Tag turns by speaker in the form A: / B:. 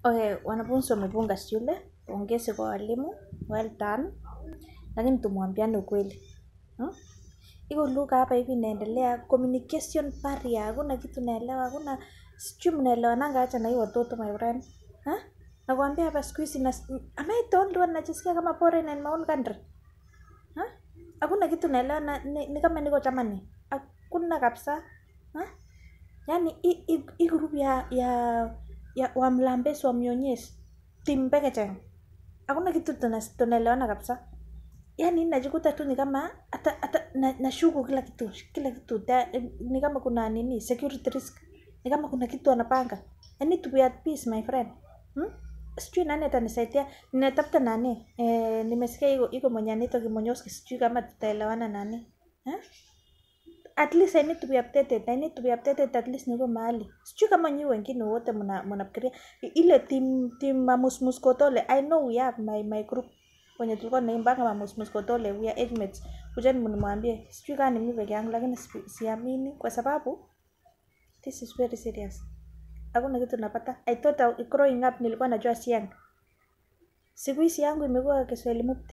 A: Okay, wanafunzi wamepunga shule, pongezi kwa walimu, well done. Lakini tumwambiane ukweli. Hmm? Iko lugha hapa hivi inaendelea, communication barrier, hakuna kitu naelewa, hakuna sijui mnaelewananga acha na hii watoto my friend. Ha? Nakwambia hapa siku hizi na am I the only one najisikia kama foreigner in my own country? Ha? Hakuna kitu naelewa na, ni, ni kama niko Germany. Hakuna kabisa. Ha? Yaani hii hii- hii group ya ya ya wamlambesi wamnyonyesi timbekecheng hakuna kitu tuna- tunaelewana kabisa yaani najikuta tu ni kama hata hata na, nashuku kila kitu kila kitu da, ni kama kuna nini security risk ni kama kuna kitu anapanga I need to be at peace my friend hmm? sijui nani atanisaidia ninatafuta nani eh, nimesikia iko iko mwenye anaitwa kimonyoski sijui kama tutaelewana nani eh? at least I need to be updated. I need to be updated at least niko mahali. Sijui kama nyi wengine wote mna mnafikiria I- ile team team mamusmus kotole. I know we have my my group wenye tulikuwa tunaimbanga mamusmus kotole we are age mates. Kujeni mnimwambie. Sijui kama ni mimi peke yangu lakini si- siamini kwa sababu this is very serious. Hakuna kitu napata. I thought I, growing up nilikuwa najua siang. Siku hizi yangu imekuwa Kiswahili mupti.